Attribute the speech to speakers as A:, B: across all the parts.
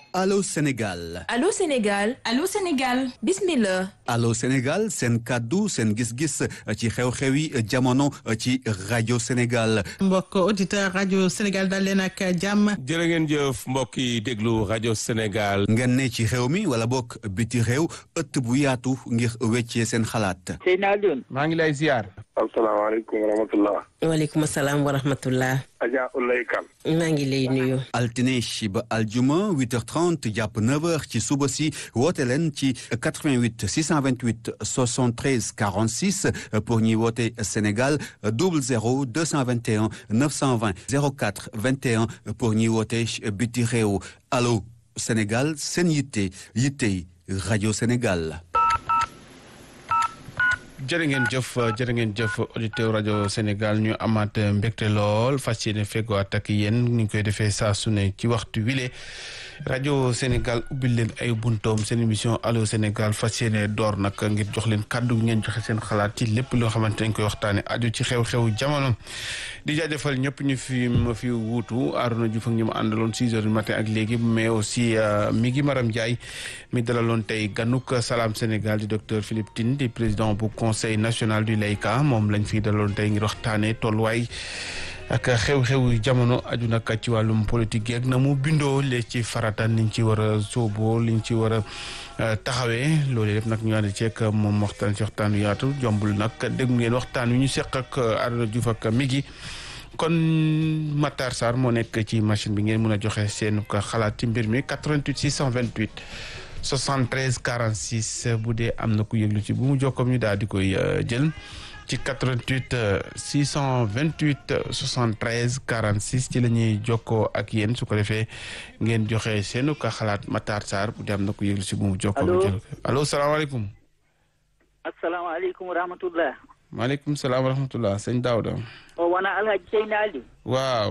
A: Allô Sénégal
B: Allô Sénégal
C: Allô Sénégal
B: bismillah
A: Allô Sénégal seen kàddu seen gis-gis ci xew-xewi jamono ci rajo Sénégal
D: mbokk auditeur rajo Sénégal dal leen ak jàmm
E: jërë ngeen jëf mbokk yi déglu rajo Sénégal
A: ngeen ne ci xew mi wala bokk biti réew ëtt bu yaatu ngir weccee seen xalaat
F: Seydina Alioune
E: maa ngi lay ziar
G: asalaamaaleykum wa rahmatullah
H: waaleykum salaam wa rahmatullah
G: Adja Ulay Kan
H: maa ngi lay nuyu
A: altine ba aljuma 8h30 jàpp 9h ci suba si woote leen ci 88 628 73 46 pour ñuy woote Sénégal 00 221 920 04 21 pour ñuy woote biti réew allo Sénégal seen yitte yitte rajo Sénégal.
E: jërë ngeen jëf jërë ngeen jëf auditeur rajo Sénégal ñu amaat mbégte lool fas yéene feggowaat ak yéen ni ñu koy defee saa su ne ci waxtu wile rajo Sénégal ubbil leen ay buntoom seen émission allo Sénégal fas yéene door nag ngir jox leen kàddu ngeen joxe seen xalaat ci lépp loo xamante nañ koy waxtaane aju ci xew-xew jamono di jaajëfal ñëpp ñu fi ma fi wuutu Arouna Diouf ak ñu ma àndaloon six heures du matin ak léegi mais aussi mi ngi Maram Ndiaye mi dalaloon tey ganuk Salam Sénégal di docteur Philippe Tine di président bu conseil national du Layka moom lañ fi dalaloon tey ngir waxtaane tolluwaay ak xew-xew jamono aju nag ci wàllum politique yeeg na mu bindoo lee ci farata niñ ci war a sóoboo liñ ci war a taxawee loolu yëpp nag ñu ànd ceeg moom waxtaan ci waxtaan yu yaatu jombul nag dégg ngeen waxtaan wi ñu seq ak Arouna Diouf ak Migui kon Matar Sarr moo nekk ci machine bi ngeen mën a joxe seen ko xalaat ci mbir mi 88 628 73 46 bu dee am na ku yëglu ci bu mu jokkoom ñu daal di koy jël ci 88 628 73 46 ci la ñuy jokkoo ak yéen su ko defee ngeen joxe seenu ka xalaat Matar Sarr bu dee am na ku yëglu ci bu mu jokkoo ñu jël allo salaamaaleykum.
F: asalaamaaleykum wa rahmatullah
E: maaleykum salaam wa rahmatullah sëñ Daouda.
F: o wona alhaji Seydina Aliou
E: waaw.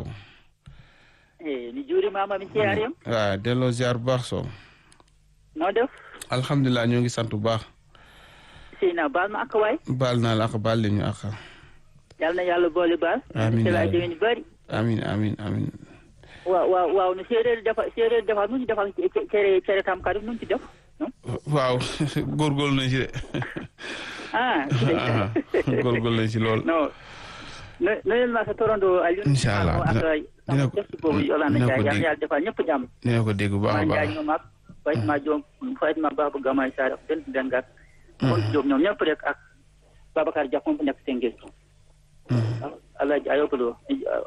F: e mi juurimama mi ceerima
E: waaw delloo ziar bu baax soo.
F: noo def
E: alhamdulilah ñoo ngi sant bu baax.
F: Seydina baal ma ak waay
E: baal naa la ak baal leen ñu ak.
F: yal na yàlla boole baal
E: amiin
F: sela déwén bari
E: amiin amiin amiin.
F: waaw waaw waaw no séeréer defa séeréer defa nu ci defal cere cere tam kadi nu ci def
E: waaw góorgóorlu nañ ci de.
F: ah
E: góorgóorlu nañ ci lool.
F: non no noyel ma sa torondo Aliou
E: Incha allah
F: ak
E: dina ko
F: def boobu yolanda
E: dina ko
F: jaay yal
E: dégg.
F: na yàlla defal ñëpp jàmm
E: dina ko dégg bu baax a
F: ma
E: baax.
F: jaay ñoom ak fayit ma joom fayit ma baba gamay sar ak den dengat kon jóg ñoom ñëpp rek ak Babacar Dia moom nekk Tëngéej Alaaji Ayoba Lo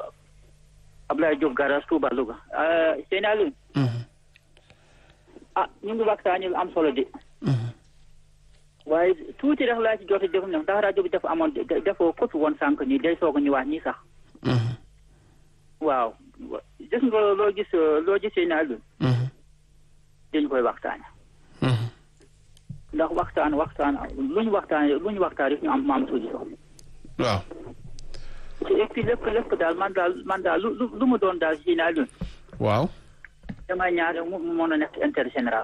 F: Ablaye Diop Garas Touba Louga Seyni Aliou ah ñu ngi waxtaanee lu am solo de waaye tuuti rek laa ci jot a def ndax rajo bi dafa amoon defoo kotu woon sànq nii day soog a ñëwaat nii sax waaw gis nga loo gis loo gis Seyni Aliou dañu koy waxtaane ndax waxtaan waxtaan lu ñu waxtaan lu ñu waxtaan rek ñu am maam solution
E: waaw.
F: et puis lépp lépp daal man daal man daal lu lu mu doon daal Seyni Aliou
E: waaw.
F: damay ñaar mu mu mën a nekk intérêt général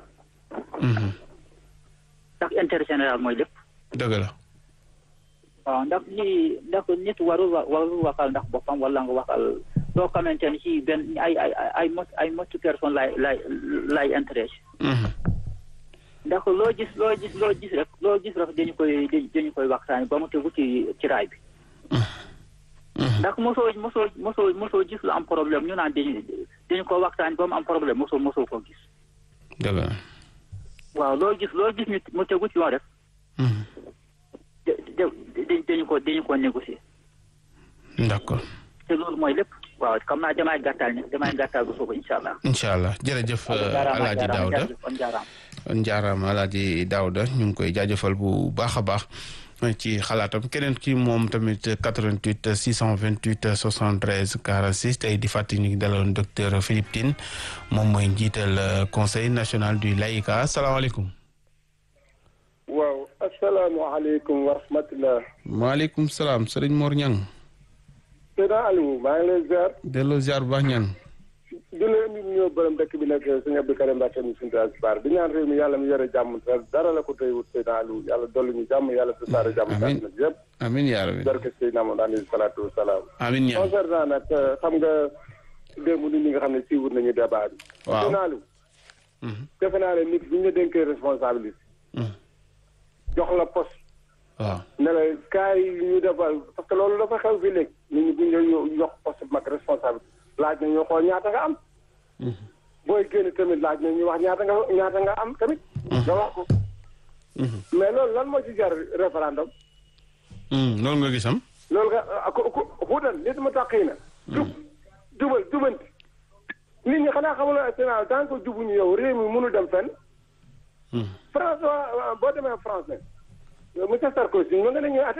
F: ndax intérêt général mooy lépp
E: dëgg la.
F: waaw ndax lii ndax nit warul wa warul waxal ndax boppam wala nga waxal loo xamante ni ci benn ay ay ay ay mot ay motu personne lay lay lay intéressé ndax loo gis loo gis loo gis rek loo gis rek dañu koy dañu koy waxtaani ba mu tegu ci ci raay bi ndax mosoo mosoo mosoo mosoo gis lu am problème ñu naan dañu dañu ko waxtaani ba mu am problème mosoo mosoo ko gis
E: dëgg la.
F: waaw loo gis loo gis ñu mu tegu ci yoon rek da da dañu ko dañu ko négocier
E: d'accord.
F: te loolu mooy lépp waaw xam naa damay gàttal ne damay gàttal bu suba incha allah.
E: incha allah jërëjëf
F: jaaraama
E: Alaaji
F: jaaraama
E: Daouda
F: jaajëf kon jaaraama.
E: njaaraama Alaaji Daouda ñu ngi koy jaajëfal bu baax a baax ci xalaatam keneen ki moom tamit 88 628 73 46 tey di fàttali ñu ngi daloon docteur Philippe Tine moom mooy njiital conseil national du laïka asalaamaaleykum.
G: waaw asalaamaaleykum wa rahmatullah
E: maaleykum salaam sëriñ Mor Niang.
G: Seydina Aliou maa ngi lay ziar
E: delloo ziar bu baax Niang.
G: di leen nit ñoo borom dëkk bi nag sëñ Abdou Karim Mbacke mi suñu asbar di ñaan réew mi yàlla mi yore jàmm te dara la ko tey wut Seydina Aliou yàlla dolli ñu jàmm yàlla tasaare jàmm
E: amiin
G: na yëpp
E: amiin yaa rabbi
G: barke Seydina Muhammad alayhi salaatu wa salaam
E: amiin Niang.
G: concernant nag xam nga démb nit ñi nga xam ne siiwut nañu débat bi
E: waaw
G: Seydina Aliou defe naa ne nit bu ñu la dénkee responsabilité jox la poste
E: waaw
G: ne la kaay yi ñu defal parce que loolu dafa xew fii léegi nit ñi bu ñu la jox poste bu mag responsabilité laaj na ñu xool ñaata nga am booy génn tamit laaj na ñu wax ñaata nga ñaata nga am tamit nga wax ko mais loolu lan moo ci jar référendum
E: loolu nga gisam
G: loolu nga ku ku xuutal nit mu tax na jub jubal jubanti nit ñi xanaa xamul Sénégal tant que jubuñu yow réew mi mënul dem fenn France waa boo demee France ne monsieur Sarkozy ma nga ne ñuy atte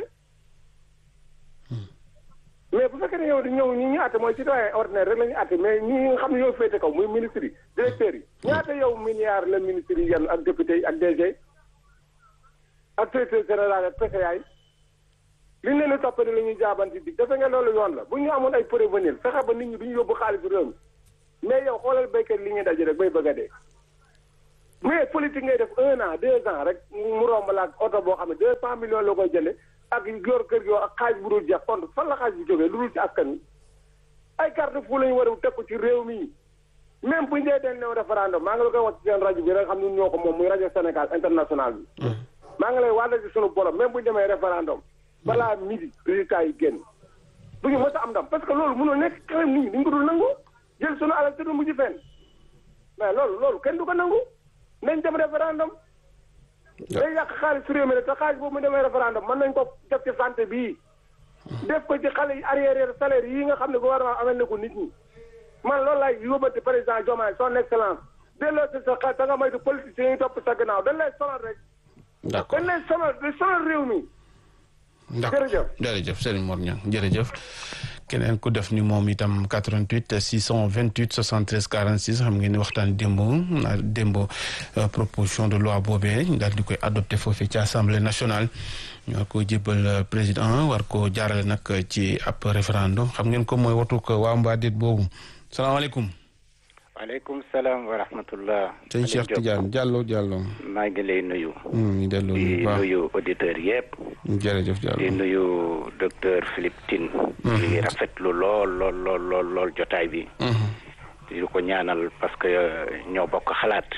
G: mais bu fekkee ne yow di ñëw ñi ñu atte mooy citoyen ordinaire rek la ñu atte mais ñi nga xam ne yow féete kaw muy ministre yi directeurs yi ñaata yow milliards la ministre yi yenn ak député yi ak DG ak directeur général ak PCA yi li ñu leen di toppandi la ñuy jaabanti dig defe nga loolu yoon la bu ñu amoon ay prévenir fexe ba nit ñi du ñu yóbbu xaalisu réew mi mais yow xoolal béykat li ñuy daje rek bay bëgg a dee mais politique ngay def un an deux ans rek mu romb la ak oto boo xam ne deux cent millions la koy jënde ak yor kër gi ak xaalis bu dul jeex compte fan la xaalis bi jógee lu dul ci askan wi ay carte fu la ñu war a teg ko ci réew mi même bu ñu dee den new référendum maa ngi la koy wax ci seen rajo bi rek xam ne ñoo ko moom muy rajo Sénégal international bi maa ngi lay wàlla ci sunu borom même bu ñu demee référendum balaa midi résultat yi génn du ñu mës a am ndam parce que loolu mënul nekk xelam nit ñi dañu ko dul nangu jël sunu alal te du mujj fenn mais loolu loolu kenn du ko nangu nañ dem référendum day yàq xaalis su réew mi te xaalis boobu mu demee référendum mën nañ ko def ci santé bii def ko ci xale yi arrière salaire yi nga xam ne gouvernement amal na ko nit ñi man loolu laay yóbbante président Diomaye son excellence delloo si sa xel da nga moytu politiciens yi topp sa gannaaw dañ lay sonal rek
E: d'accord
G: dañ lay sonal di sonal réew mi
E: d'accord
G: jërëjëf
E: jërëjëf Serigne Mor Niang jërëjëf keneen ku def ni moom itam 88 628 73 46 xam ngeen ni waxtaan démb démb proposition de loi boobee daal di koy adopté foofee ci assemblée nationale ñu war ko jébbal président war ko jaarale nag ci ab référendum xam ngeen ko mooy watu ko waa Mbadit boobu salaamaaleykum.
B: waaleykum salaam wa rahmatullah.
E: sëñ Cheikh Tidiane Diallo Diallo.
B: maa ngi lay nuyu.
E: ñu delloo
B: di
E: bu baax
B: nuyu auditeurs yëpp.
E: jërëjëf Diallo
B: di nuyu docteur Philippe Tine. di rafetlu lool lool lool lool lool jotaay bi. di ko ñaanal parce que ñoo bokk xalaat.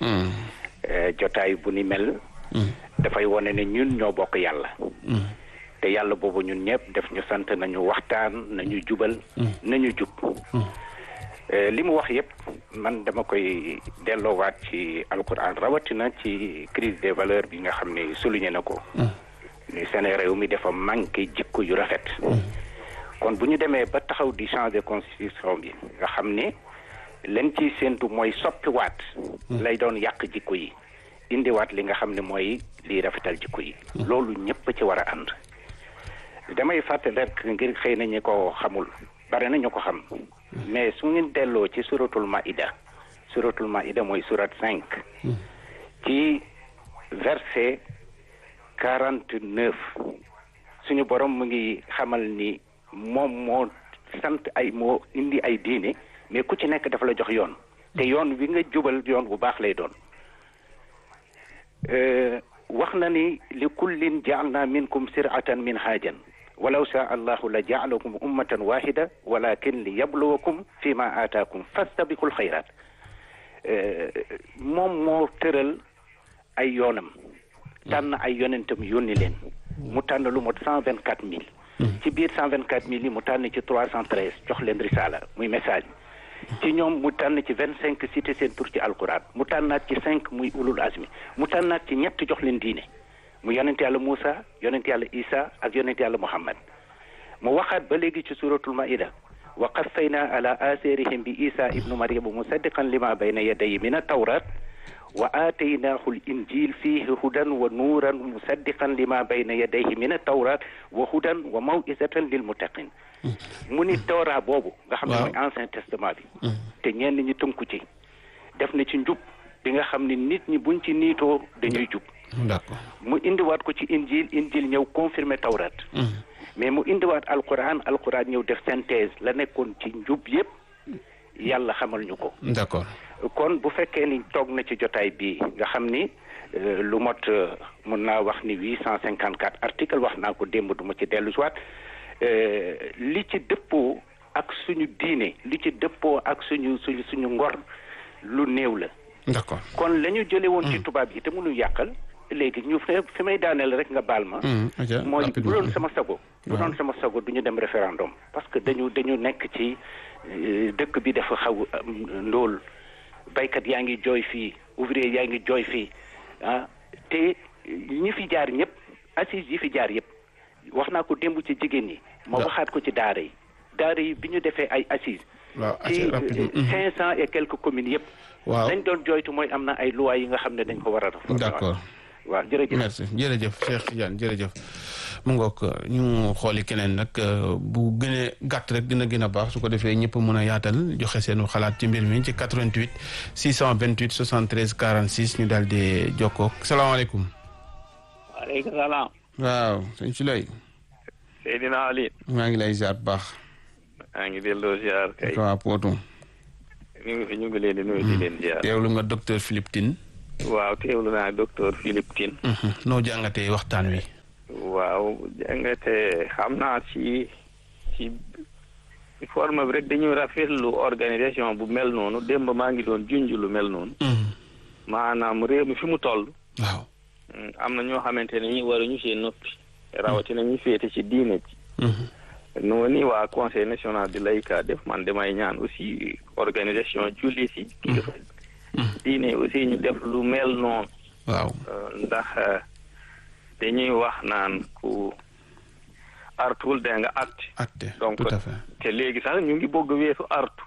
B: jotaay bu ni mel. dafay wane ne ñun ñoo bokk yàlla. te yàlla boobu ñun ñëpp def ñu sant nañu waxtaan nañu jubal. nañu jub. li mu wax yëpp man dama koy delloowaat ci alquran rawatina ci crise des valeurs bi nga xam ne souligné na ko. ni seen réew mi dafa manqué jikko yu rafet. kon bu ñu demee ba taxaw di changer constitution bi nga xam ne leen ciy séentu mooy soppiwaat. lay doon yàq jikko yi. indiwaat li nga xam ne mooy liy rafetal jikko yi. loolu ñëpp ci war a ànd. damay fàttali rek ngir xëy na ñi ko xamul bare na ñu ko xam. mais su ngeen delloo ci suratul maida suratul maida mooy surat cinq ci verset quarante neuf suñu borom mu ngi xamal ni moom moo sant ay moo indi ay diine mais ku ci nekk dafa la jox yoon te yoon wi nga jubal yoon bu baax lay doon wax na ni li kullin jaalna minkum siratan min haajan walaw shaa allahu la jaalakum ummatan wahida walakin li yabluwakum fi ma aataakum fastabiqul xayraat moom moo tëral ay yoonam tànn ay yonentam yónni leen mu tànn lu mot cent vingt quatre mille ci biir cent vingt quatre mille yi mu tànn ci trois cent treize jox leen risaala muy message ci ñoom mu tànn ci vingt cinq cité seen tur ci alquran mu tànnaat ci cinq muy ulul azmi mu tànnaat ci ñett jox leen diine mu yonent yàlla Moussa yonent yàlla Isa ak yonent yàlla Muhammad mu waxaat ba léegi ci suratul maida wa qaffayna ala atharihim bi Isa ibnu Maryam musaddiqan lima bayna yadayhi min at-tawrat wa aataynaahu al-injil fihi hudan wa nuuran musaddiqan lima bayna yadayhi min at-tawrat wa hudan wa maw'izatan lil muttaqin mu ni tawra boobu nga xam ne mooy ancien testament bi te ñenn ñi tënku ci def na ci njub bi nga xam ne nit ñi buñ ci niitoo dañuy jub
E: d'accord
B: mu indiwaat ko ci injil injil ñëw confirmer tawrat mais mu indiwaat alquran alquran ñëw def synthèse la nekkoon ci njub yépp yàlla xamal ñu ko
E: d'accord
B: kon bu fekkee ni toog na ci jotaay bi nga xam ni lu mot mun naa wax ni huit cent cinquante quatre article wax naa ko démb du ma ci dellu siwaat li ci dëppoo ak suñu diine li ci dëppoo ak suñu suñu suñu ngor lu néew la
E: d'accord
B: kon la ñu jële woon ci tubaab yi te mënu yàqal léegi ñu fi fi may daaneel rek nga baal ma mooy bu doon sama sago bu doon sama sago du ñu dem référendum parce que dañu dañu nekk ci dëkk bi dafa xaw ndóol baykat yaa ngi jooy fii ouvrier yaa ngi jooy fii ah te ñi fi jaar ñëpp assises yi fi jaar yëpp wax naa ko démb ci jigéen ñi ma waxaat ko ci daara yi daara yi bi ñu defee ay assises ci cinq cent et quelques communes yëpp
E: waaw
B: dañ doon jooytu mooy am na ay lois yi nga xam ne dañ ko war a def
E: d'accord
B: waaw jërëjëf
E: merci jërëjëf Cheikh Tidiane jërëjëf mu ngoog ñu xooli keneen nag bu gënee gàtt rek dina gën a baax su ko defee ñëpp mën a yaatal joxe seenu xalaat ci mbir mi ci 88 628 73 46 ñu daal di jokkoo salaamaaleykum.
C: waaleykum salaam.
E: waaw sëñ Suley.
C: Seydina Ali.
E: maa ngi lay ziar bu baax.
C: maa ngi delloo ziar kay.
E: waaw Potou.
C: ñu ngi fi ñu ngi leen di nuyu di leen ziar.
E: teewlu nga docteur Philippe Tine.
C: waaw teewlu naa docteur Philippe Tine.
E: noo jàngatee waxtaan wi.
C: waaw jàngate xam naa ci ci forme bi rek dañuy rafetlu organisation bu mel noonu démb maa ngi doon junj lu mel noonu. maanaam réew mi fi mu toll.
E: waaw.
C: am na ñoo xamante ne ñi waruñu see noppi. rawatina ñu féete ci diine ji. noonu waa conseil national de laïcat def man damay ñaan aussi organisation jullit yi. kilifa diine aussi ñu def lu mel noonu.
E: waaw
C: ndax. dañuy wax naan ku artuwul da nga atte
E: atte
C: donc
E: tout à fait
C: te léegi sax ñu ngi bëgg weesu artu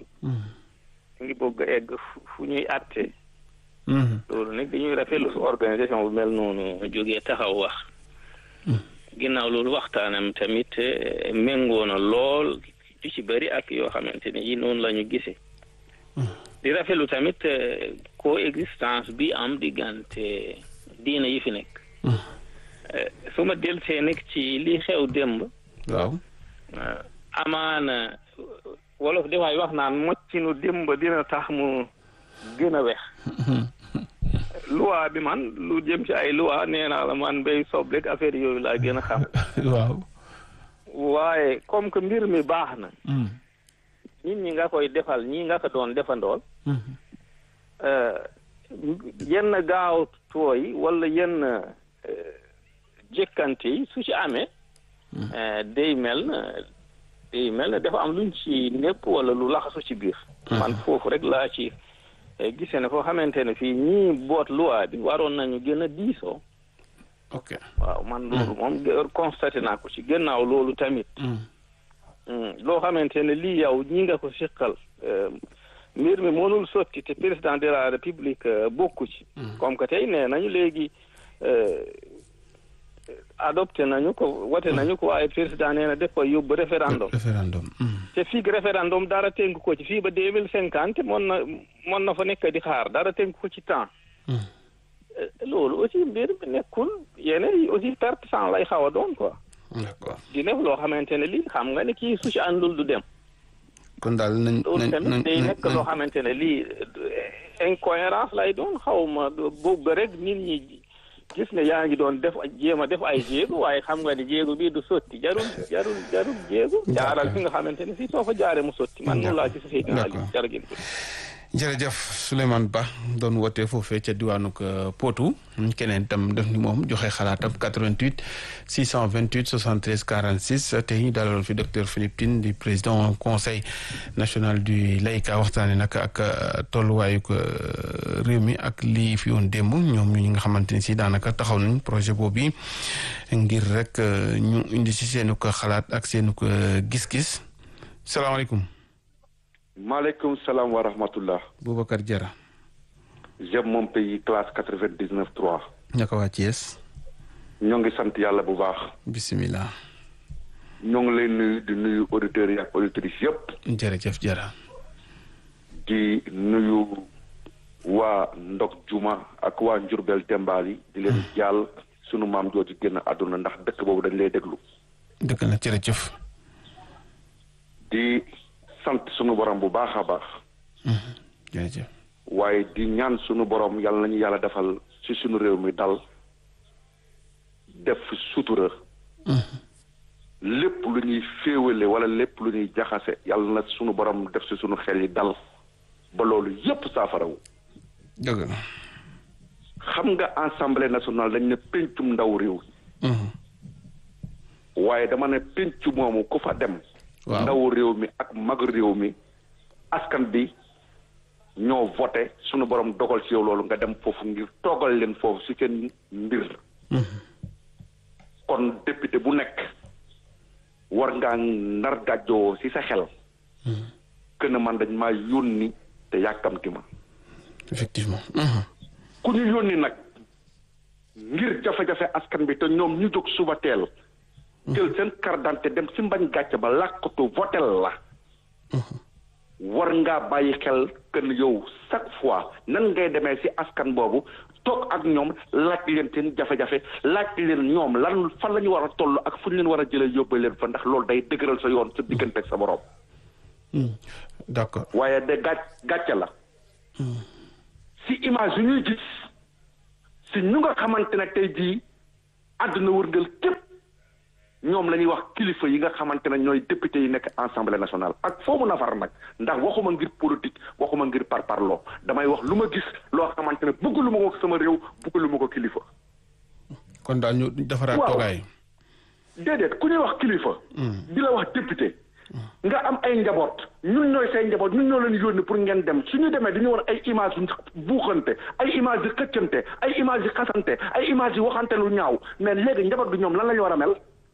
C: ñu ngi bëgg egg fu ñuy atte loolu nag dañuy rafetlu su organisation bu mel noonu jógee taxaw wax ginnaaw loolu waxtaanam tamit méngoo na lool du ci bëri ak yoo xamante ne yi noonu la ñu gisee di rafetlu tamit coexistence bi am diggante diina yi fi nekk su ma dellusee nag ci li xew démb.
E: waaw.
C: amaana wolof dafay wax naan moccinu démb dina tax mu gën a wex. loi bi man lu jëm ci ay loi nee naa la man bay soble ak affaire yooyu laa gën a xam.
E: waaw.
C: waaye comme que mbir mi baax na. nit ñi nga koy defal ñii nga ko doon defandool. yenn gaaw tooy wala yenn. jëkkante yi su ci amee day mel na day mel na dafa am luñ ci népp wala lu laxasu ci biir man foofu rek laa ci gisee ne foo xamante ne fii ñii boot loi bi waroon nañu gën a diisoo
E: ok
C: waaw man loolu moom constaté naa ko ci gannaaw loolu tamit loo xamante ne lii yow ñi nga ko siqal mbir mi mënul sotti te président de la république bokku ci comme que tey nee nañu léegi adopté nañu ko wote nañu ko waaye président nee na def koy yóbbu référendum
E: référendum
C: te fii référendum dara tënk ko ci fii ba deux mille cinquante mon na mon na fa nekk di xaar dara tënk ko ci temps loolu aussi mbir mi nekkul yeneen yi aussi perte sans lay xaw a doon quoi
E: d'accord
C: di def loo xamante ne lii xam nga ne kii su ci àndul du dem
E: kon daal nañ
C: loolu tamit day nekk loo xamante ne lii incohérence lay doon xaw ma boobu rek nit ñi gis ne yaa ngi doon def jéem a def ay jéego waaye xam nga ne jéego bii du sotti jarul jarul jarul jéego jaaral fi nga xamante ne fii soo fa jaaree mu sotti man noonu laa ci sa Seydina Ali jërëjëf
E: jërëjëf Souleymane Ba doon wootee foofee ca diwaanu Potou keneen tam def ni moom joxe xalaatam 88 628 73 46 tey ñu dalaloon fi docteur Philippe Tine di président conseil national du laïcat waxtaane nag ak tolluwaayu réew mi ak lii fi woon démb ñoom ñu ñi nga xamante ni si daanaka taxaw nañ projet boobu ngir rek ñu indi si seenu ko xalaat ak seenu ko gis-gis salaamaaleykum.
I: maaleykum salaam wa rahmatullah.
E: Boubacar Diarra.
I: j'aime mon pays classe quatre-vingt-dix-neuf trois.
E: ñaka waa Thiès.
I: ñoo ngi sant yàlla bu baax.
E: bisimilah.
I: ñoo ngi lay nuyu di nuyu auditeurs yi ak auditrices yëpp.
E: jërëjëf Diarra.
I: di nuyu waa Ndok Juma ak waa Njurbel Tembaal yi di leen jàll sunu maam jooju génn àdduna ndax dëkk boobu dañ lay déglu.
E: dëkk na jërëjëf.
I: di sant sunu borom bu baax a baax.
E: jërëjëf.
I: waaye di ñaan sunu borom yàlla nañu yàlla defal ci sunu réew mi dal def sutura. lépp lu ñuy féewale wala lépp lu ñuy jaxase yàlla na sunu borom def ci sunu xel yi dal ba loolu yépp saafarawu
E: dëgg la.
I: xam nga assemblée nationale dañ ne pencum ndaw réew waaye dama ne penc moomu ku fa dem
E: Waaw.
I: ndaw réew mi ak mag réew mi askan bi ñoo voté sunu borom dogal ci yow loolu nga dem foofu ngir toogal leen foofu si seen mbir kon député bu nekk war ngaa nar gàjjoo si sa xel que ne man dañ maa yónni te yàkkamti ma
E: effectivement.
I: ku ñu yónni nag ngir jafe-jafe askan bi te ñoom ñu jóg suba teel jël seen carte d'identité dem si mbañ gàcce ba làkkatu votel la war ngaa bàyyi xel que ne yow chaque fois nan ngay demee si askan boobu toog ak ñoom laaj leen seen jafe-jafe laaj leen ñoom lan fan la ñu war a toll ak fu ñu leen war a jëlee yóbbu leen fa ndax loolu day dëgëral sa yoon sa diggante ak sa borom
E: d'accord
I: waaye de gàc gàcce la si image yu ñuy gis si ñu nga xamante ne tey jii àdduna wërngal képp ñoom la ñuy wax kilifa yi nga xamante ne ñooy député yi nekk assemblée nationale ak foo mun a far nag ndax waxuma ngir politique waxuma ngir parparloo damay wax lu ma gis loo xamante ne bëgg lu ma ko sama réew bëgg lu ma ko kilifa
E: kon daal ñu defaraat
I: Waaw.
E: toogaay.
I: déedéet ku ñuy wax kilifa di la wax député nga am ay njaboot ñun ñooy say njaboot ñun ñoo leen yónni pour ngeen dem suñu demee dañu war ay image yu buuxante ay image yu xëccante ay image yu xasante ay image yu waxante lu ñaaw mais léegi njaboot bi ñoom lan la ñu war a mel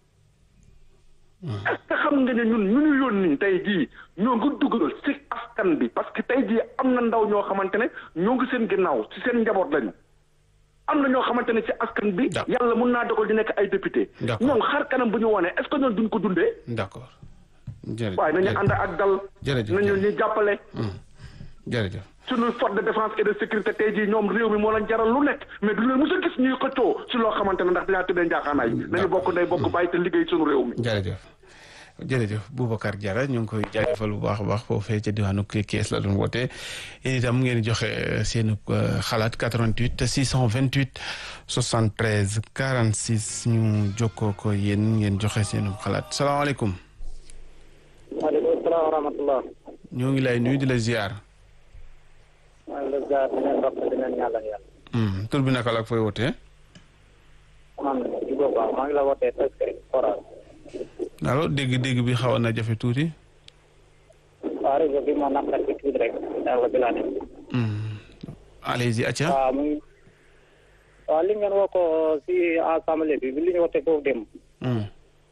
I: est-ce que xam nga ne ñun ñu ñu yónni tey jii ñoo ngi dugal ci askan bi parce que tey jii am na ndaw ñoo xamante ne ñoo ngi seen ginnaaw ci seen njaboot lañu am na ñoo xamante ne ci askan bi
E: D'accord.
I: yàlla mun naa dogal di nekk ay député
E: D'accord.
I: ñoom xar kanam bu ñu wone est-ce que ñoom duñ ko dundee
E: d'accord. jërëjëf
I: waaye nañu ànd ak dal
E: jërëjëf
I: nañu ñu jàppale
E: jërëjëf.
I: suñu force de défense et de sécurité tey jii ñoom réew mi moo leen jaral lu nekk mais du leen mos a gis ñuy xëccoo si loo xamante ne ndax dinaa tëddee njaaxaanaay nañu bokk ndey bokk bàyyi te liggéey suñu réew mi
E: jërëjëf jërëjëf Boubacar Diarra ñu ngi koy jaajëfal bu baax a baax foofee ca diwaanu Kees la doon woote yéen itam ngeen di joxe seen xalaat 88 628 73 46 ñu jokkoo ko yéen ngeen joxe seen xalaat salaamaaleykum.
J: maaleykum salaam wa rahmatullah.
E: ñoo ngi lay nuyu di la ziar.
J: maa ngi la ziar di leen ndox di leen ñaanal yàlla.
E: Hmm, tur bi naka la ak fooy wootee.
J: man Djibo Ba maa ngi la wootee presque forage.
E: allo dégg-dégg bi xawoon na jafe tuuti.
J: waaw réseau bi moo naqar ci tuuti rek yàlla bi laa ne.
E: Hmm. allez-y acca.
J: waaw mu ngi waaw li ngeen woo ko si assemblée bi bi li ñu wootee foofu dem
E: Hmm.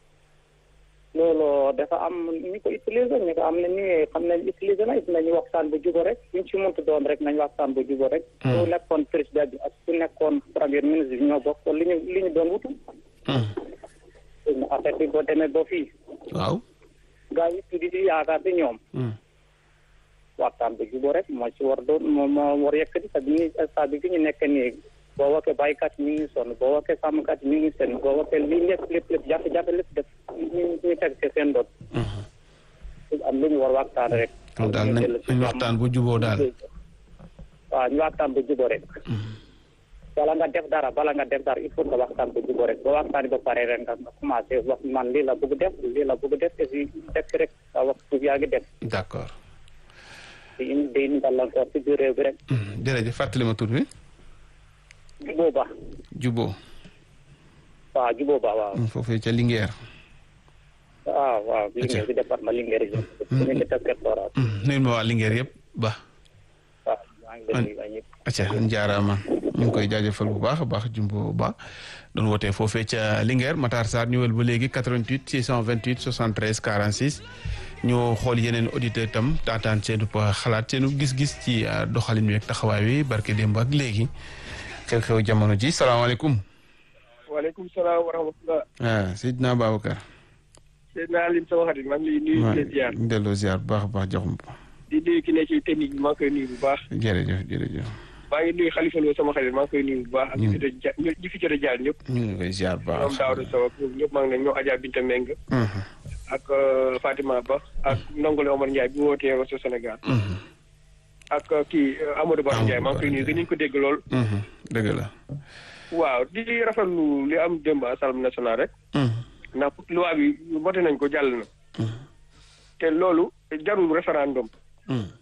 J: loolu dafa am ñu ko utiliser ñu ko am na ñu xam nañ utiliser na it nañu waxtaan bu jubo rek ñu ci mënti doon rek nañ waxtaan bu jubo rek. su nekkoon président bi ak su nekkoon premier ministre bi ñoo bokk li ñu li ñu doon wutu.
E: Hmm.
J: affaire bi boo demee ba fii.
E: waaw.
J: gaa yi tuddi di yaakaar di ñoom.
E: Hmm.
J: waxtaan bu jubóo rek moo ci war doon moo moo war yëkkati te bi ñuy stade bi fi ñu nekk nii boo waxee baykat yi ñu ngi sonn boo waxee sàmmkat yi ñu ngi sonn boo waxee lii lépp lépp lépp jafe-jafe lépp def ñu ñu teg ci seen doot am lu ñu war waxtaan rek.
E: kon daal nañ nañ waxtaan bu juboo daal.
J: waaw ñu waxtaan bu jubóo rek. bala nga def dara bala nga def dara il faut nga waxtaan bu jubóo rek boo waxtaanee ba pare rek nga nga commencé wax man lii la bëgg def lii la bëgg def et puis def ci rek nga wax suuf yaa ngi def.
E: d'accord.
J: di indi di indi gàllankoor ci biir réew bi rek.
E: Hmm, jërëjëf fàttali ma tur bi.
J: jubóo ba
E: juboo.
J: waaw jubóo ba waaw.
E: foofee ca Linguère.
J: waaw waaw Linguère bi département Linguère région. commune de Teskel Forage.
E: nuyu ma waa Linguère yëpp ba.
J: waaw maa ngi leen di nuyu ñëpp.
E: acca njaaraama ñu ngi koy jaajëfal bu baax a baax jumbo ba doon wootee foofee ca Linguère Matar Sarr ñëwal ba léegi 88 628 73 46 ñu xool yeneen auditeur tam taataan seenu xalaat seenu gis-gis ci doxalin wi ak taxawaay wi barke démb ak léegi xew-xew jamono ji salaamaaleykum.
G: waaleykum salaam wa rahmatulah.
E: ah Seydina Babacar.
G: Seydina Alim sama xarit maa ngi lay nuyu di leen ziar.
E: delloo ziar bu baax a baax joxum
G: di nuyu ki ne ci technique bi maa ngi koy nuyu bu baax.
E: jërëjëf jërëjëf.
G: maa ngi nuyu Khalifa Lo sama xarit maa ngi koy nuyu bu baax. ak ñi fi jot a ja ñi fi jot a jaar ñëpp.
E: ñu ngi koy ziar bu baax.
G: ñoom Daouda Sow ak ñoom ñëpp maa ngi leen ñoom Adja Binta Meng. ak Fatima Ba ak Ndongole Omar Ndiaye bi wootee Rosso Sénégal. ak kii Amadou Ba Ndiaye maa ngi koy nuyu gën ñu ko dégg lool.
E: dëgg la.
G: waaw di rafetlu li am démb assemblée nationale rek. ndax loi bi voté nañ ko jàll na. te loolu jarul référendum.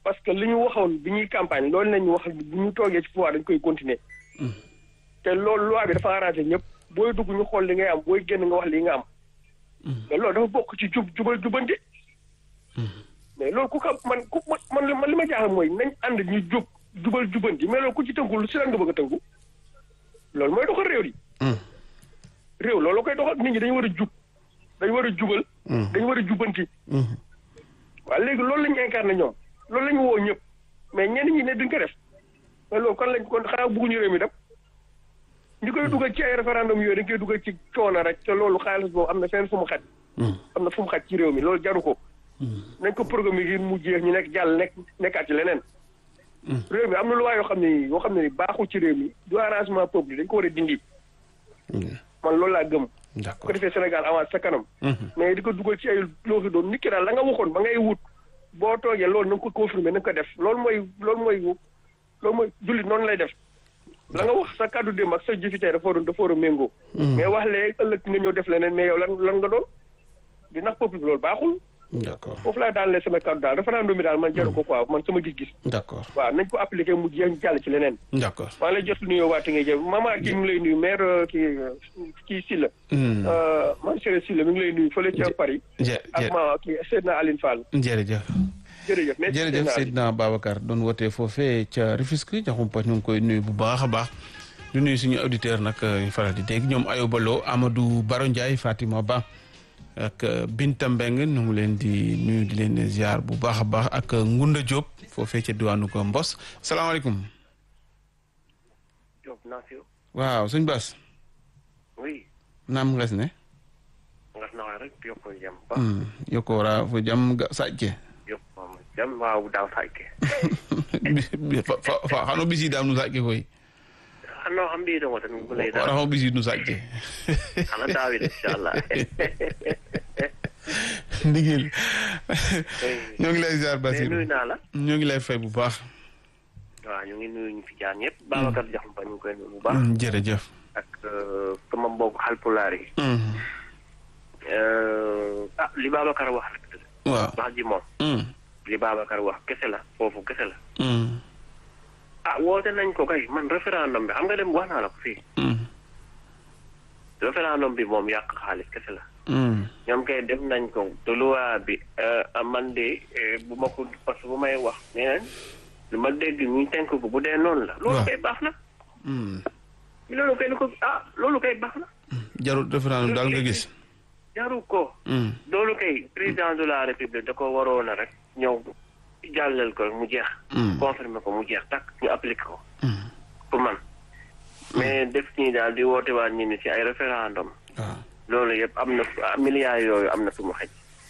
G: parce que li ñu waxoon bi ñuy campagne loolu lañu wax bu ñu toogee ci pouvoir dañ koy continuer te loolu loi bi dafa arrangé ñëpp booy dugg ñu xool li ngay am booy génn nga wax li nga am mais loolu dafa bokk ci jub jubal jubanti mais loolu ku ko man ku man man li ma jaaxal mooy nañ ànd ñu jub jubal jubanti mais loolu ku ci tënkul si lan nga bëgg a tënku loolu mooy doxal réew yi réew loolu koy doxal nit ñi dañu war a jub dañu war a jubal dañu war a jubanti waaw léegi loolu la ñu incarné ñoom loolu la ñu woo ñëpp mais ñenn ñi ne duñ ko def mais loolu kon lañ kon xanaa bëgguñu réew mi dem ñi koy dugal ci ay référendum yooyu dañ koy dugal ci coono rek te loolu xaalis boobu am na fenn fu mu xaj am na fu mu xaj ci réew mi loolu jaru ko nañ ko programme yi mu jeex ñu nekk jàll nekk nekkaat ci leneen réew mi am na lu waa yoo xam ne yoo xam ne ni baaxul ci réew mi du arrangement peuple dañ ko war a dindi man loolu laa gëm ko defee Sénégal avance sa kanam mais di ko dugal ci ay looxi doon nit ki daal la nga waxoon ba ngay wut boo toogee loolu na nga ko confirmer na nga ko def loolu mooy loolu mooy loolu mooy jullit noonu lay def la nga wax sa kàddu démb ak sa jëfi tey dafa war a dafa war a méngoo mais wax lee ëllëg nga ñëw def leneen mais yow lan lan nga doon di nax peuple bi loolu baaxul
E: d'accord
G: foofu laa daal sama kàddu daal référendum bi daal man jaru ko quoi man sama gis-gis
E: d'accord
G: waaw nañ ko appliqué mu jeex jàll ci leneen
E: d'accord
G: maa ngi lay jot nuyoo waate ngay jëf mama kii mi ngi lay nuyu maire kii kii Sylla man Séré Sylla mi ngi lay nuyu fële ca Paris ak ma kii Seydina Aline Fall
E: jërëjëf
G: jërëjëf
E: jërëjëf Seydina Babacar doon wootee foofee ca Rufisque jaxumpa ñu ngi koy nuyu bu baax a baax du nuyu suñu auditeur nag ñu faral di dégg ñoom Ayoba Lo Amadou Baro Ndiaye Fatima Ba ak Binta Mbeng ñu ngi leen di nuyu di leen ziar bu baax a baax ak Ngunda Diop foofee ca diwaanu ko Mbos salaamaaleykum.
K: Diop naa fi.
E: waaw sëñ Bas.
K: oui.
E: naam nges ne.
K: ngas na rek yokko jam ba.
E: yokko wara fo jam ga sàcce.
K: yokko jam waaw daaw sàcce.
E: fa fa xano bisi daam nu sàcce koy.
K: xano xam mbi ɗo tan guley
E: wara xo bisi nu sàcce.
K: xana daawid inchallah
E: ndigil ñoo ngi lay ziar Basir
K: nuyu naa la
E: ñoo ngi lay fay bu baax
K: waaw ñu ngi nuyu ñu fi jaar ñëpp Babacar Diakhoumpa ñu ngi koy nuyu bu baax
E: jërëjëf
K: ak sama mbokk xalpulaar yi ah li Babacar wax rek
E: waaw
K: wax ji moom li Babacar wax kese la foofu kese la ah woote nañ ko kay man référendum bi xam nga dem wax naa la ko fii référendum bi moom yàq xaalis kese la ñoom kay def nañ ko te loi bi man de bu ma ko parce que bu may wax nee nañ lu ma dégg ñu tenk ko bu dee noonu la loolu kay baax na loolu kay ni ko ah loolu kay baax na
E: jarul référendum daal nga gis
K: jaru ko loolu kay président de la république da ko waroon a rek ñëw jàllal ko mu jeex confirmer ko mu jeex takk ñu appliqué ko pour man mais def nii daal di woote waat ñi ni ci ay référendum loolu yëpp am na milliards yooyu am na fu mu xëj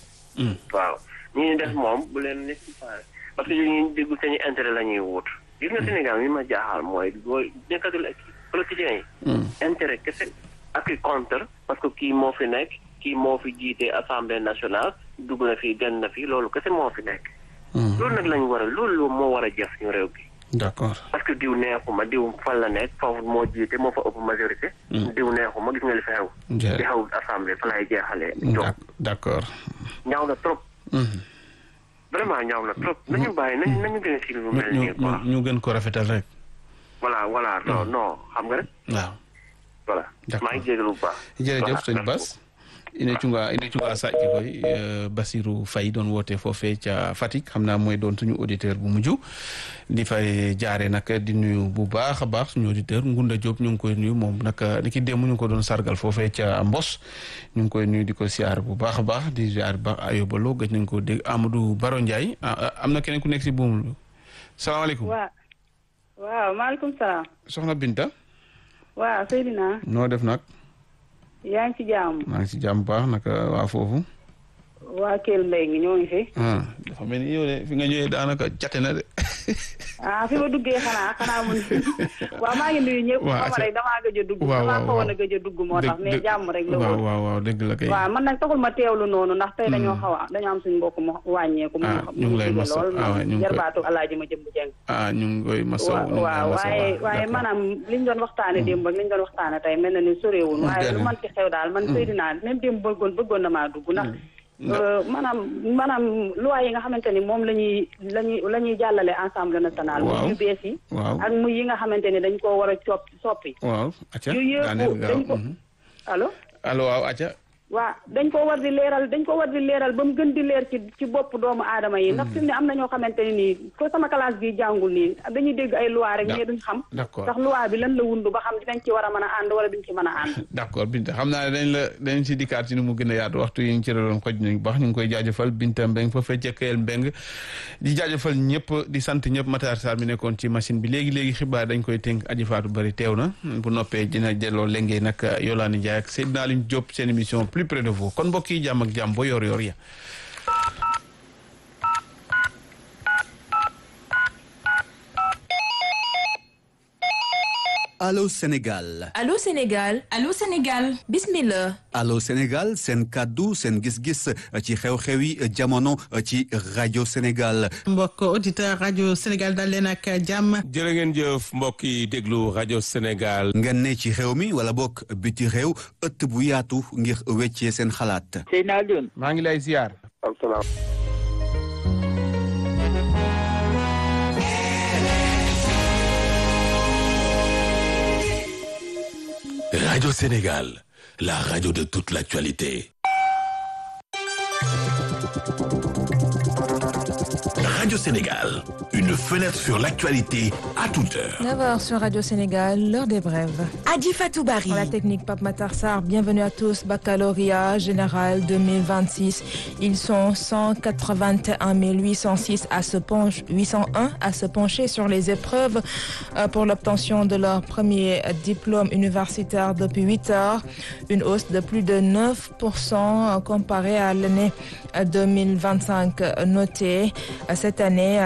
K: waaw ñi ñu def moom bu leen nécessaire parce que ñu déggu seen intérêt la ñuy wut gis nga Sénégal mi ma jaaxal mooy booy nekkatul ak politiciens yi intérêt kese ak i contre parce que kii moo fi nekk kii moo fi jiite assemblée nationale dugg na fi gën na fi loolu kese moo fi nekk loolu nag lañu war a loolu moo war a jëf ñu réew bi
E: d'accord
K: parce que diw neexuma diw fan la nekk foofu moo jiite moo fa ëpp majorité diw neexuma gis nga li fi xew di xew assemblée fa lay jeexalee
E: d'accord
K: ñaaw na trop vraiment ñaaw na trop nañu bàyyi nañu nañu gën a si lu mel nii quoi
E: ñu gën ko rafetal rek
K: voilà voilà non non xam nga rek
E: waaw
K: voilà maa ngi jégalu bu baax
E: jërëjëf sëñ Bass ine cunga ine cunga sàcc koy Basirou Faye doon woote foofee ca Fatick xam naa mooy doon suñu auditeur bu mujj di fay jaare nag di nuyu bu baax a baax suñu auditeur Ngunda Diop ñu ngi koy nuyu moom nag ni ki démb ñu ngi ko doon sargal foofee ca Mbos ñu ngi koy nuyu di ko siyaar bu baax a baax di siyaar ba ayobalo gëj nañ ko dégg Amadou Baro Ndiaye am na keneen ku nekk si buum salaamaaleykum
L: waaw waaw maaleykum salaam
E: soxna Binta
L: waaw Seydina
E: noo def nag
L: yaa ngi ci jàmm.
E: maa ngi ci jàmm baax naka waa foofu.
L: waa Kell Mbaye ngi ñoo ngi fi.
E: dafa mel ni yow de fi nga ñëwee daanaka jate na de.
L: ah fi ma duggee xanaa xanaa mun waaw maa ngi nuyu ñëpp.
E: waaw
L: rek damaa gëj a dugg.
E: waaw waaw
L: damaa xawoon a gëj a dugg moo tax mais jàmm rek la
E: waaw waaw waaw dëgg la kay.
L: waaw man nag taxul ma teewlu noonu ndax tey dañoo xaw a dañoo am suñu mbokk mu wàññeeku.
E: ah ñu ngi lay masa
L: lool
E: ñu ngi koy
L: jarbaatu alaaji ma jëm bu jeng.
E: ah ñu ngi koy masa
L: waaw waaye waaye maanaam liñ doon waxtaane démb ak liñ doon waxtaane tey mel na ni soreewul waaye lu man ci xew daal man Seydina même démb bëggoon bëggoon na maa dugg ndax maanaam maanaam loi yi nga xamante ni moom la ñuy la ñuy la ñuy jàllale assemblée nationale.
E: waaw
L: muy yu bees yi.
E: waaw
L: ak muy yi nga xamante ni dañ koo war a copp soppi.
E: waaw acca
L: yu yëpp
E: daaneel gaaw
L: dañ ko allo.
E: allo waaw acca
L: waa dañ ko war di leeral dañ ko war di leeral ba mu gën di leer ci ci bopp doomu aadama yi. ndax fi mu ne am na ñoo xamante ne nii ko sama classe bi jàngul nii dañuy dégg ay loi rek mais duñ xam.
E: d'accord
L: ndax loi bi lan la wundu ba xam dinañ ci war a mën a ànd wala duñ ci mën a ànd.
E: d'accord Binta xam naa ne dañ la dañ si dikkaat ci nu mu gën a yaatu waxtu yi ñu ci doon xoj nañu baax ñu ngi koy jaajëfal Binta Mbeng fa fecce Kayel Mbeng di jaajëfal ñëpp di sant ñëpp Matar Sarr mi nekkoon ci machine bi léegi léegi xibaar dañ koy tënk aji faatu bari teew na bu noppee dina jëloo léngee nag Yolande Ndiaye ak Seydina Alioune Diop seen émission plus près de vous kon mbokk yi jàmm ak jàmm ba yor yor ya
A: Allô Sénégal
M: Allô Sénégal Allô Sénégal bismillah
A: Allô Sénégal seen kàddu seen gis-gis ci xew-xewi jamono ci rajo Sénégal
D: mbokk auditeur rajo Sénégal dal leen ak jàmm
N: jërë ngeen jëf mbokk yi déglu rajo Sénégal
A: ngeen ne ci xew mi wala bokk biti réew ëtt bu yaatu ngir weccee seen xalaat
F: Seydina Alioune
E: maa ngi lay ziar
C: asalaam
O: Radio Sénégal, la radio de toute l'actualité. Radio Sénégal, une fenêtre sur l'actualité à toute heure.
M: 9h sur Radio Sénégal, l'heure des brèves.
P: Adi Fatou Barry.
M: Pour la technique Pape Matar Sarr, bienvenue à tous. Baccalauréat général 2026. Ils sont 181 806 à se pencher, 801 à se pencher sur les épreuves euh, pour l'obtention de leur premier diplôme universitaire depuis 8 heures. Une hausse de plus de 9% comparée à l'année 2025 notée. Cette année,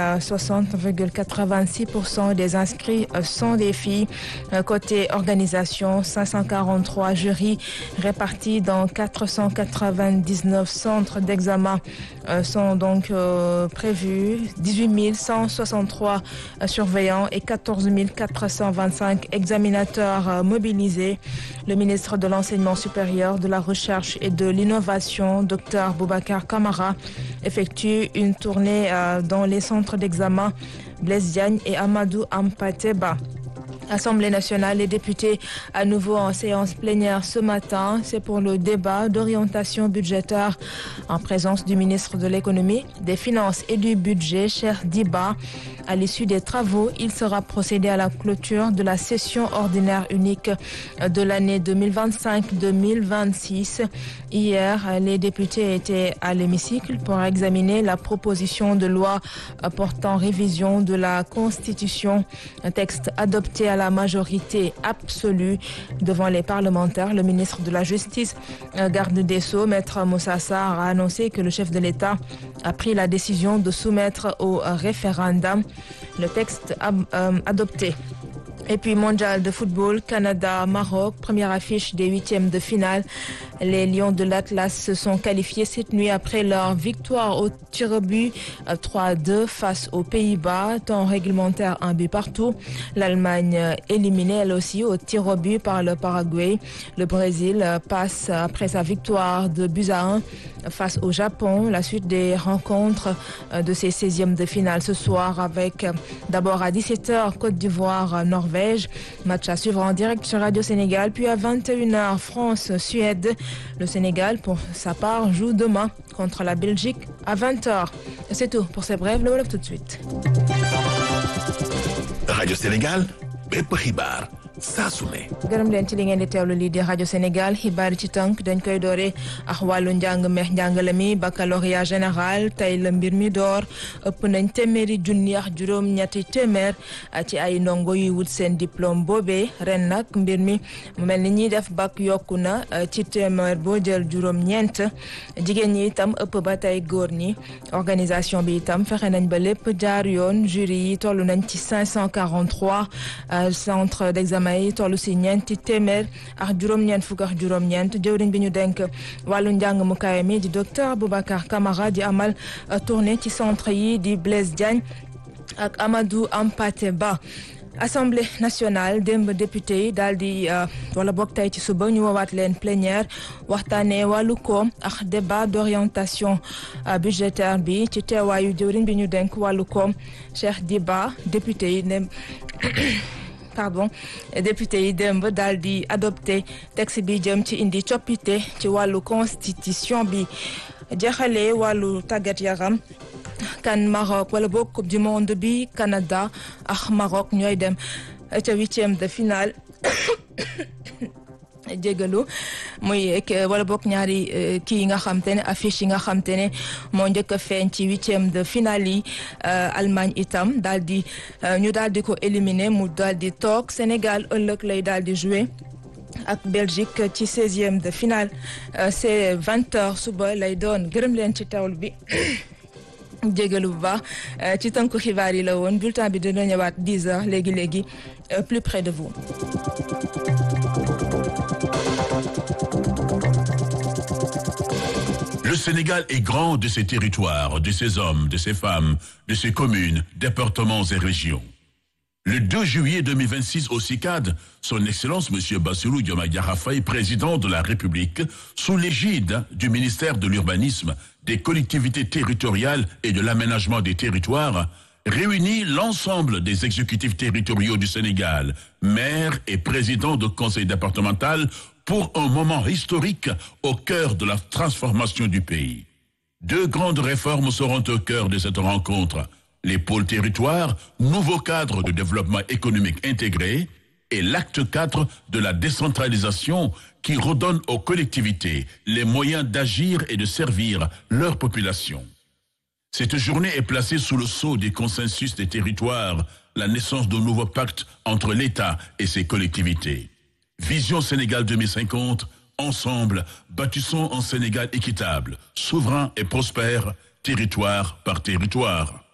M: 60,86% des inscrits sont des filles. Côté organisation, 543 jurys répartis dans 499 centres d'examen sont donc prévus. 18 163 surveillants et 14 425 examinateurs mobilisés. Le ministre de l'Enseignement supérieur, de la Recherche et de l'Innovation, Dr Boubacar Kamara, effectue une tournée dans les centres d'examen Blaise Diagne et Amadou Ampateba. Assemblée nationale, les députés à nouveau en séance plénière ce matin. C'est pour le débat d'orientation budgétaire en présence du ministre de l'économie, des finances et du budget, cher Diba. À l'issue des travaux, il sera procédé à la clôture de la session ordinaire unique de l'année 2025-2026. Hier, les députés étaient à l'hémicycle pour examiner la proposition de loi portant révision de la Constitution, un texte adopté à la majorité absolue devant les parlementaires. Le ministre de la Justice, garde des Sceaux, Maître Moussa Sarr, a annoncé que le chef de l'État a pris la décision de soumettre au référendum le texte adopté. Et puis mondial de football, Canada-Maroc, première affiche des huitièmes de finale. Les Lions de l'Atlas se sont qualifiés cette nuit après leur victoire au tir au but 3-2 face aux Pays-Bas, temps réglementaire un but partout. L'Allemagne éliminée elle aussi au tir au but par le Paraguay. Le Brésil passe après sa victoire de buts à 1 face au Japon. La suite des rencontres de ces 16e de finale ce soir avec d'abord à 17h Côte d'Ivoire-Norvège. Match à suivre en direct sur Radio Sénégal. Puis à 21h France-Suède. Le Sénégal, pour sa part, joue demain contre la Belgique à 20h. C'est tout pour ces brèves. Le Wolof tout de suite.
O: Radio Sénégal, bépp xibaar saa su ne.
M: gërëm leen ci li ngeen di teewlu lii di rajo Sénégal xibaar ci tënk dañ koy doore ak wàllu njàng meex njàngale mi baccalauréat général tey la mbir mi door ëpp nañ téeméeri junni ak juróom-ñetti téeméer ci ay ndongo yuy wut seen diplôme boobee ren nag mbir mi mu mel ni ñuy def bac yokku na ci téeméer boo jël juróom-ñeent jigéen ñi itam ëpp ba tey góor ñi organisation bi itam fexe nañ ba lépp jaar yoon jury yi toll nañ ci 543 centre d'examen yi toll si ñeenti téeméer ak juróom-ñeent fukk ak juróom-ñeent jëwriñ bi ñu denk wàllu njàng mu kawe mi di docteur Boubacar Camara di amal tournée ci centre yi di Blaise Diagne ak Amadou Ampate Ba Assemblée nationale démb député yi daal di wala boog tey ci suba ñu woowaat leen plénière waxtaanee wàllu koom ak débat d'orientation budgétaire bi ci teewaayu jëwriñ bi ñu denk wàllu koom Cheikh Diba député yi ne pardon député yi démb daal di adopté texte bi jëm ci indi coppite ci wàllu constitution bi jeexalee wàllu tàggat yaram kan Maroc wala boog coupe du monde bi Canada ak Maroc ñooy dem ca huitième de finale jégalu muy wala boog ñaari kii yi nga xam te ne affiche yi nga xam te ne moo njëkk a feeñ ci huitième de finale yi Allemagne itam daal di ñu daal di ko éliminer mu daal di toog Sénégal ëllëg lay daal di jouer ak Belgique ci seizième de finale c'est vingt heures suba lay doon gërëm leen ci tawul bi jégalu bu baax ci tënku xibaar yi la woon bulletin bi dina ñëwaat dix heures léegi léegi plus près de vous.
O: Le Sénégal est grand de ses territoires, de ses hommes, de ses femmes, de ses communes, départements et régions. Le 2 juillet 2026 au CICAD, son Excellence M. Bassirou Diomaye Diakhar Faye, président de la République, sous l'égide du ministère de l'Urbanisme, des collectivités territoriales et de l'aménagement des territoires, réunit l'ensemble des exécutifs territoriaux du Sénégal, maires et présidents de conseil départemental pour un moment historique au cœur de la transformation du pays. Deux grandes réformes seront au cœur de cette rencontre. Les pôles territoires, nouveau cadre de développement économique intégré, et l'acte 4 de la décentralisation qui redonne aux collectivités les moyens d'agir et de servir leur population. Cette journée est placée sous le sceau des consensus des territoires, la naissance d'un nouveau pacte entre l'État et ses collectivités. Vision Sénégal 2050, ensemble, bâtissons un Sénégal équitable, souverain et prospère, territoire par territoire.